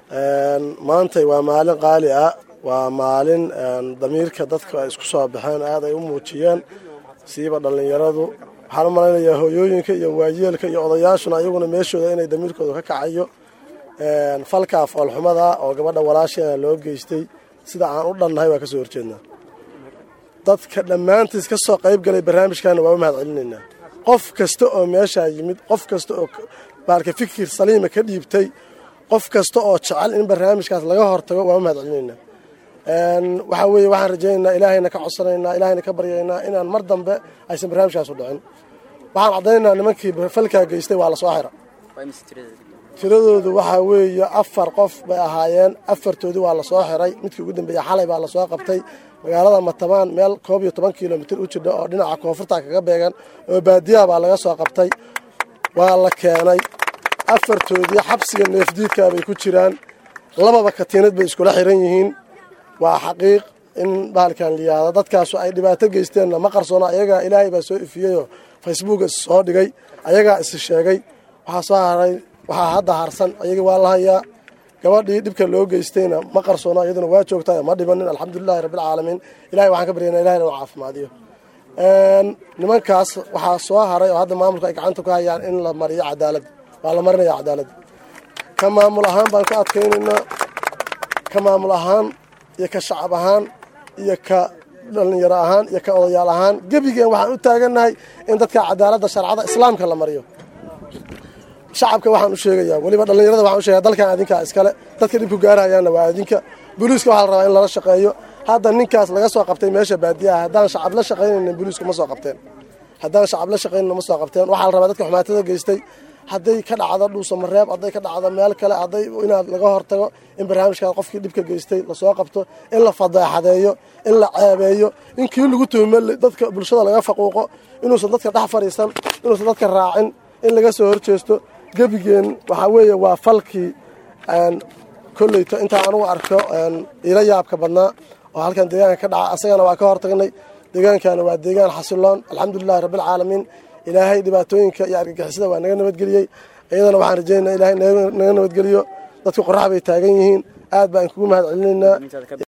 maantay waa maalin qaali ah waa maalin damiirka dadka ay isku soo baxeen aad ay u muujiyeen siiba dhallinyaradu waxaan u malaynayaa hooyooyinka iyo waayeelka iyo odayaashuna ayaguna meeshooda inay damiirkooda ka kacayo falkaa foolxumada oo gabadha walaasheena loo geystay sida aan u dhannahay waa ka soo horjeednaa dadka dhammaantiis ka soo qayb galay barnaamijkaana waa u mahad celinaynaa qof kasta oo meeshaa yimid qof kasta oo baalka fikir saliima ka dhiibtay qof kasta oo jecel in barnaamijkaas laga hortago waa u mahad celinaynaa waxaa weeye waxaan rajaynaynaa ilaahayna ka codsanaynaa ilaahayna ka baryaynaa inaan mar dambe aysan barnaamijkaas u dhicin waxaan caddaynaynaa nimankii falkaa geystay waa lasoo xira tiradoodu waxaa weeye afar qof bay ahaayeen afartoodii waa lasoo xiray midkii ugu dambeeya xalay baa lasoo qabtay magaalada matabaan meel koob iyo toban kilomitir u jidha oo dhinaca koonfurta kaga beegan oo baadiyaha baa laga soo qabtay waa la keenay afartoodii xabsiga neefdiidkaa bay ku jiraan lababa katiinad bay iskula xiran yihiin waa xaqiiq in bahalkan liyaado dadkaasu ay dhibaato geysteenna ma qarsoona ayagaa ilaahay baa soo ifiyeyoo facebook is soo dhigay ayagaa is sheegay waxaa soo haray waxaa hadda harsan ayagii waa la hayaa gabadhii dhibka loo geystayna ma qarsoona iyaduna waa joogtaa ma dhibanin alxamdulilahi rabbilcaalamiin ilahay waxaan ka baryana ilahay inuu caafimaadiyo nimankaas waxaa soo haray oo hadda maamulka ay gacanta ku hayaan in la mariyo cadaalad waa la marinaya cadaalad ka maamul ahaan baan ku adkaynaynaa ka maamul ahaan iyo ka shacab ahaan iyo ka dhallinyaro ahaan iyo ka odayaal ahaan gebigeen waxaan u taagannahay in dadka cadaaladda sharcada islaamka la mariyo shacabka waxaan u sheegayaa weliba dhallinyarada waxaan u sheegaya dalkan adinkaa iskale dadka dhibku gaarahayaanna waa adinka booliiska waxaa la rabaa in lala shaqeeyo hadda ninkaas laga soo qabtay meesha baadiyaha haddaan shacab la shaqaynaynin booliisku ma soo qabteen haddaan shacab la shaqaynaynin ma soo qabteen waxaa la rabaa dadka xumaatada geystay hadday ka dhacdo dhuusamareeb hadday ka dhacdo meel kale hadday inaad laga hortago in barnaamijkaas qofkii dhibka geystay lasoo qabto in la fadeexadeeyo in la ceebeeyo in kii lagu tuhme dadka bulshada laga faquuqo inuusan dadka dhex fadhiisan inuusan dadka raacin in laga soo horjeesto gebigeen waxaa weeye waa falkii kolleyto intaan anugu arko ila yaabka badnaa oo halkan deegaanka ka dhaca asagana waa ka hortagnay deegaankana waa deegaan xasiloon alxamdulilahi rabbilcaalamiin ilaahay dhibaatooyinka iyo argagixisada waa naga nabadgeliyey iyadana waxaan rajaynaa ilahay naga nabadgeliyo dadku qorax bay taagan yihiin aad baan kugu mahad celinaynaa